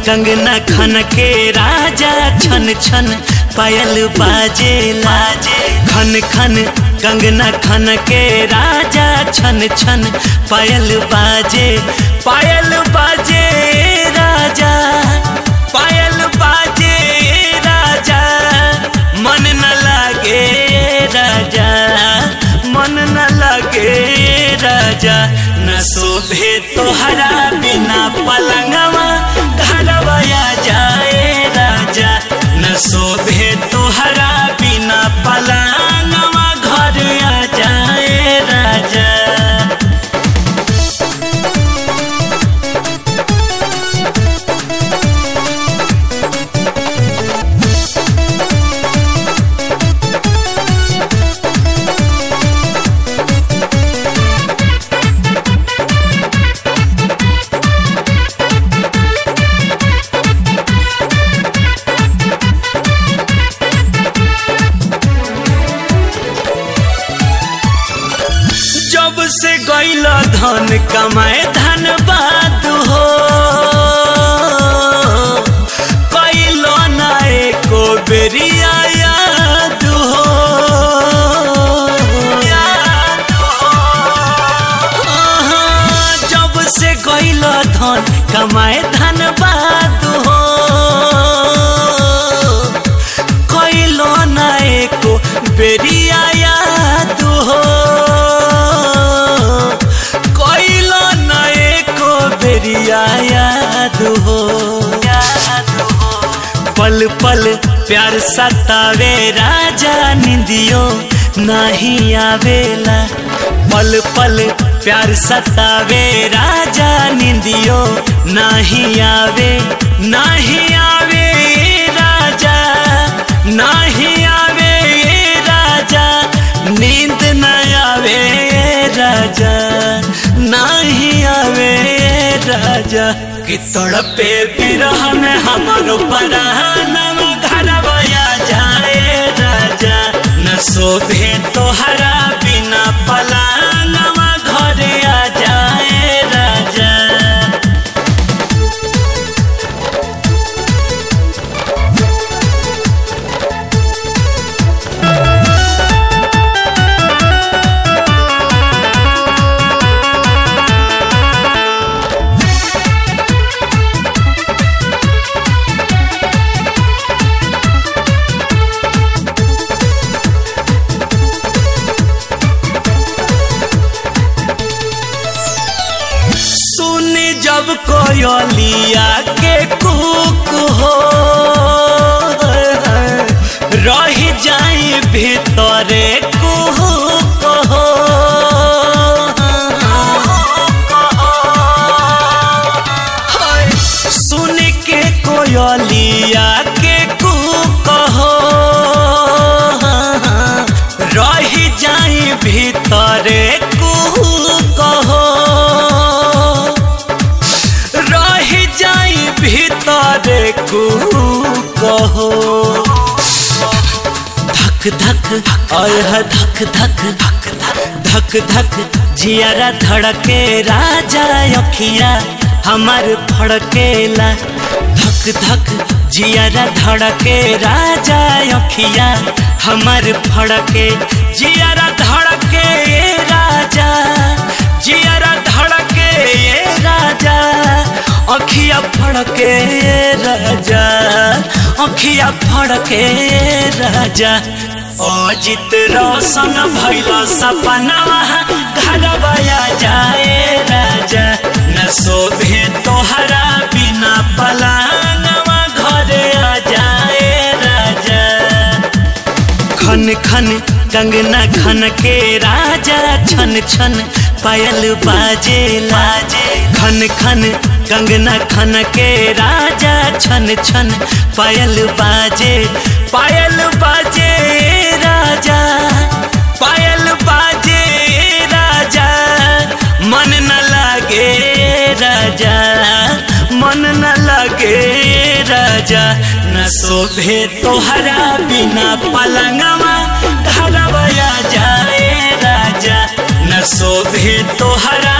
कंगना खन के राजा छन छन पायल बाजे लाजे खन खन कंगना खन के राजा छन छन पायल बाजे पायल बाजे राजा पायल बाजे राजा मन न लागे राजा मन न लगे राजा न शोभे तोहरा बिना पलंगवा घरवया जाए राजा न शोभे तोहरा बिना पलंगवा घर आ जाए राजा जब से गैल धन कमाए धन बात हो कैल ना एको बेरिया याद हो याद हो। हाँ, जब से गैल धन कमाए धन बात हो कैलो ना एको बेरिया याद हो कैलो ना एको बेरिया याद हो याद हो पल पल प्यार सतावे राजा निंदियो नहीं आवेला पल पल प्यार सतावे राजा निंदियो नहीं आवे नहीं आवे राजा नहीं आवे राजा नींद न आवे राजा नहीं आवे राजा कि तड़पे बिरह में हमारो परानम घरवया जाए राजा न शोभे तोहरा बिना पलानवा घर आ जाए राजा सुनी जब कोयलिया के कुक हो रही जाई भीतरे कुहुक हो हाय, सुन के कोयलिया के कुक हो रही जाई भीतरे कुहुक हो रही जाई भीतर कहो धक धक अह धक धक धक धक धक जियारा धड़के राजा अखिया हमार फड़केला धक धक जियारा धड़के राजा अखिया हमार फड़के जियारा धड़के राजा जियारा धड़के राजा अखिया फड़के राजा अखिया फड़के राजा अजित रोशन भैल सपना घरवया जाए राजा न शोभे तोहरा बिना पलानवा घरे आ जाए राजा खन खन कंगना खन के राजा छन छन पायल बाजे लाजे खन खन कंगना खन के राजा छन छन पायल बाजे पायल बाजे राजा पायल बाजे राजा मन न लागे राजा मन न लगे राजा न शोभे तोहरा बिना पलंगवा घरवया जाए राजा न शोभे तोहरा